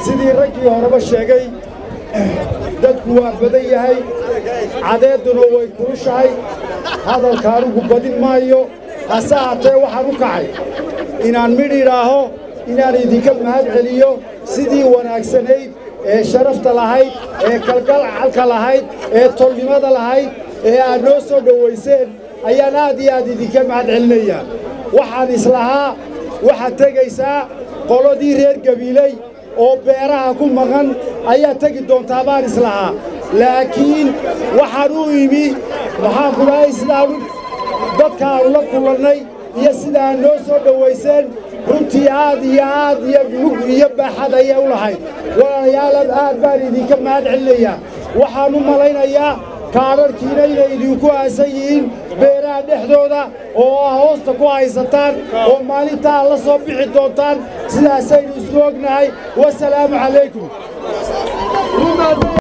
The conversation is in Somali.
sidii raggii horeba sheegay dadku waa badan yahay cadeedduna way kulushahay hadalka anugu badin maayo hase haatee waxaan u kacay inaan midh idhaaho inaan idinka mahad celiyo sidii wanaagsanayd ee sharafta lahayd ee kalgalcalka lahayd ee tolnimada lahayd ee aad noo soo dhowayseen ayaan aad iyo aad idinka mahad celinayaa waxaan islahaa waxaad tegaysaa qoladii reer gabiiley oo beeraha ku maqan ayaa tegi doontaa baan islahaa laakiin waxaan u imi waxaan ku dhahay sidaanu dadkaanu la kulannay iyo sidaa noo soo dhowayseen runtii aad iyo aad iyo mug iyo baaxad ayay u lahayd walaalayaal aad baan idinka mahad celinayaa waxaan u malaynayaa kaadharhkiina inay idinku aasan yihiin beeraha dhexdooda oo aa hoosta ku haysataan oo maalintaa la soo bixi doontaan sidaasaynu isku ognahay wasalaamu calaykum